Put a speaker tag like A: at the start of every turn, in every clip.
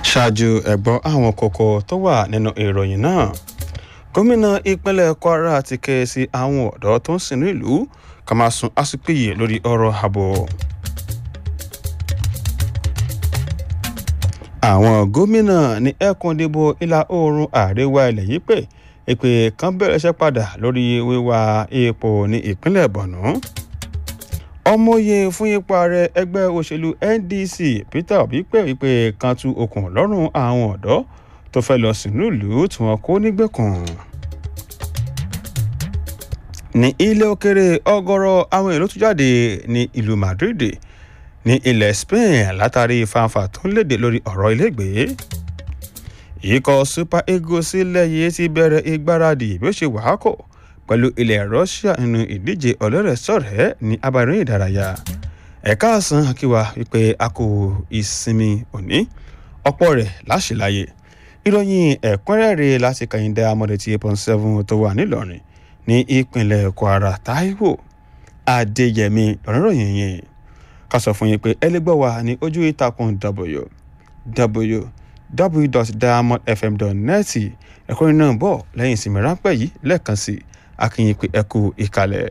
A: ṣáájú ẹ̀gbọ́n àwọn kókó tó wà nínú ìròyìn náà gómìnà ìpínlẹ̀ kwara ti ké sí àwọn ọ̀dọ́ tó ń sìnú ìlú ká máa sun àsìpèyè lórí ọ̀rọ̀ ààbò. àwọn gómìnà ní ẹkùn ìdìbò ìlà oòrùn àríwá ilẹ̀ yìí pé ìpè kan bẹ̀rẹ̀ iṣẹ́ padà lórí wíwá epo ní ìpínlẹ̀ borno ọmọye fún ipò ààrẹ ẹgbẹ́ òṣèlú ndc peter obi pé wípé kan tú okùn lọ́rùn àwọn ọ̀dọ́ tó fẹ́ lọ sínú ìlú tí wọ́n kó nígbèkùn. ní ilé òkèrè ọgọ́rọ̀ àwọn èrò tó jáde ní ìlú madrid ní ilẹ̀ spain látàrí fanfa tó ń léde lórí ọ̀rọ̀ ilégbèé ikọ̀ super eagles sílẹ̀ yìí ti bẹ̀rẹ̀ ìgbáradì bí ó ṣe wàákò pẹ̀lú ilẹ̀ russia nínú ìdíje ọlọ́rẹ̀ẹ́sọ̀rẹ́ ní abarin ìdárayá ẹ̀ka àsán akíwa wípé a kò ìsinmi òní ọ̀pọ̀ rẹ̀ láṣìláyè ìròyìn ẹ̀kúnrẹ́rẹ́ láti kàyíndé amọ̀dé tí eight point seven tó wà nílọrin ní ìpínlẹ̀ kwara taiwo adéyẹmí lọ́rọ̀yìn yẹn ká sọ fún yín pé ẹ lè gbọ́ wa ní ojú ìtàkùn www.diamondfm.net ẹ̀kúnrin náà bọ̀ lẹ́yìn ìsinmi ráńpẹ́ yìí lẹ́ẹ̀kan sí akínyìn pé ẹ kú ìkàlẹ̀.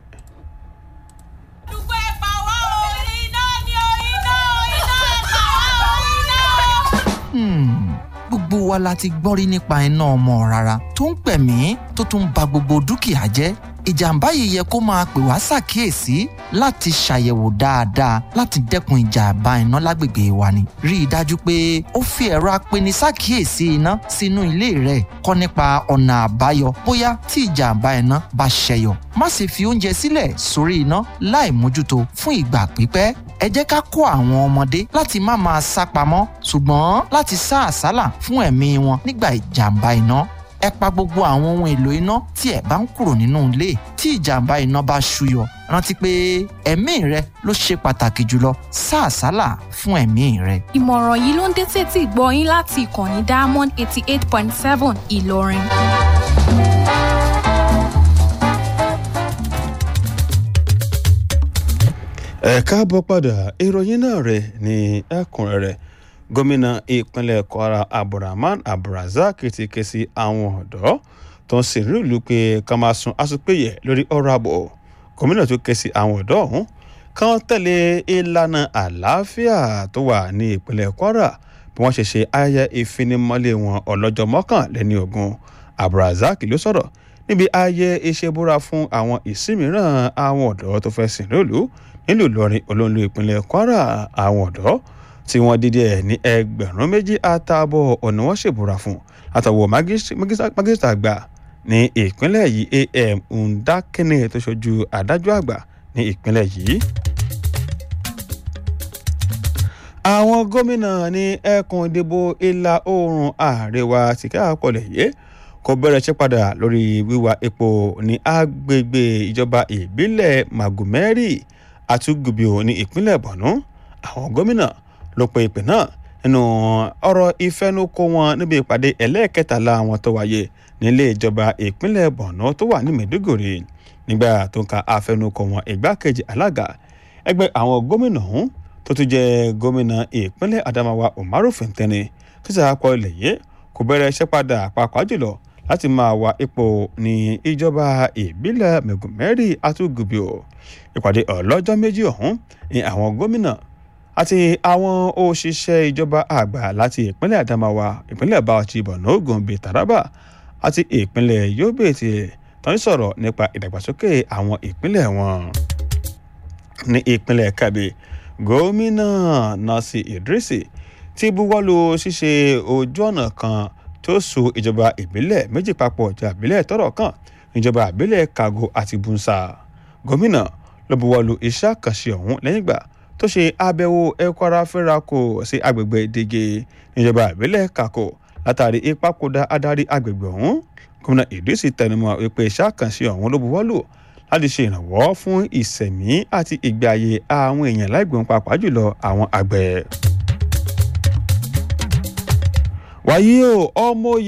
B: gbogbo wa la ti gbọ́n rí nípa iná ọmọ rárá tó ń pẹ̀mí tó tún ba gbogbo dúkìá jẹ́ ìjàmbá yìí yẹ kó máa pè wá ṣàkíyèsí láti ṣàyẹ̀wò dáadáa láti dẹ́kun ìjàmbá iná lágbègbè wa ni. rí i dájú pé ó fi ẹ̀rọ apeni ṣàkíyèsí iná sínú ilé rẹ̀ kọ́ nípa ọ̀nà àbáyọ bóyá tí ìjàmbá iná bá ṣẹyọ. má sì fi oúnjẹ sílẹ̀ sórí iná láì mójútó fún ìgbà pípẹ́ ẹ jẹ́ ká kó àwọn ọmọdé láti má máa sá pamọ́ ṣùgbọ́n láti sá àsálà fún ẹ̀mí wọn nígbà ìjàmbá iná ẹ pa gbogbo àwọn ohun èlò iná tí ẹ bá ń kúrò nínú ilé tí ìjàmbá iná bá ṣúyọ rántí pé ẹ̀mí rẹ ló ṣe pàtàkì jùlọ sá àsálà fún ẹ̀mí rẹ.
C: ìmọ̀ràn yìí ló ń dé tètè gbọ́ yín láti ìkànnì diamond eighty eight point seven ìlọrin.
A: ẹ káàbọ̀ padà ìròyìn náà rẹ̀ ní ẹ̀kúnrẹ́rẹ́ gómìnà ìpínlẹ̀ kwara abdulrahman abdulrasaq ti ké sí àwọn ọ̀dọ́ tó ń sìn nílùú pé ká máa sun àsopéyẹ lórí ọ̀rọ̀ ààbò gómìnà tó ké sí àwọn ọ̀dọ́ ọ̀hún kán tẹ̀lé ìlànà àlàáfíà tó wà ní ìpínlẹ̀ kwara bí wọ́n ṣe ṣe ayẹyẹ ìfinimọ́lé wọn ọlọ́jọ́ mọ́kànlélẹ́ni ogun abdulrasaq ló sọ̀rọ̀ níbi ayẹyẹ ìṣebúra fún àwọn ìsìnmíràn àwọn ọ̀dọ́ tó fẹ́ sìn nílùú nílùú ìlọrin olóńlò ìpínlẹ̀ kwara àwọn ọ̀dọ́ tí wọ́n dídí ẹ̀ ní ẹgbẹ̀rún méjì àtààbọ̀ ọ̀nà wọn ṣèbúra fún àtàwọ̀ mágísítà àgbà ní ìpínlẹ̀ yìí am ndakene tó ṣojú adájọ́ àgbà ní ìpínlẹ̀ yìí. àwọn gómìnà ní ẹkùn ìdìbò ìlà oòrùn àríwá tìkẹ́ àpọ̀lẹ̀ yìí kò bẹ̀rẹ̀ ṣe padà lórí wíwá epo ní agbègbè ìjọba ìbílẹ̀ magumeri àtúgùbíò ní ìpínlẹ̀ borno àwọn gómìnà ló pe ìpè náà nínú ọ̀rọ̀ ìfẹnukò wọn níbi ìpàdé ẹlẹ́ẹ̀kẹtàlá wọn tó wáyé nílé ìjọba ìpínlẹ̀ borno tó wà ní maiduguri nígbà tó ń ka àfẹnukò wọn ìgbákejì alága ẹgbẹ́ àwọn gómìnà ọ̀hún tó tún jẹ́ gómìnà ìpínlẹ̀ adamawa umaru finteni títí àpọ̀ ilẹ̀ yìí kò bẹ̀rẹ̀ iṣẹ́ padà pàápàá jùlọ láti máa wá ipò ní ìjọba ìbílẹ̀ mẹ̀gùnmẹ́rì àtúgùbíò ìpàdé ọlọ́jọ́ méjì ọ̀hún ní àwọn gómìnà àti àwọn òṣìṣẹ́ ìjọba àgbà láti ìpínlẹ̀ adamawa ìpínlẹ̀ bauchi borno gombe taraba àti ìpínlẹ̀ yobe ti tán sọ̀rọ̀ nípa ìdàgbàsókè àwọn ìpínlẹ̀ wọn. ní ìpínlẹ̀ kabe gómìnà nasi idrisi ti buwọ́lu ṣíṣe ojú ọ̀nà kan tó so ìjọba ìbílẹ̀ méjì papọ̀ ìjọba ìbílẹ̀ tọ́rọ̀ kàn ìjọba ìbílẹ̀ kago àti bunsa gómìnà ló buwọ́lu iṣẹ́ àkànṣe ọ̀hún lẹ́yìn ìgbà tó ṣe àbẹ̀wò ẹ̀kọ́ra fẹ́rakò sí agbègbè dege níjọba ìbílẹ̀ kakò látàrí ìpapòdà adarí agbègbè ọ̀hún gómìnà ìdísì tẹnumọ́ wípé iṣẹ́ àkànṣe ọ̀hún ló buwọ́lù láti ṣe ìrànwọ́ fún ìsẹ̀mí àti ìgbé ayé àwọn èèyàn láìgbọ̀n pàápàá jùlọ àwọn àgbẹ̀. wàyí o ọmọ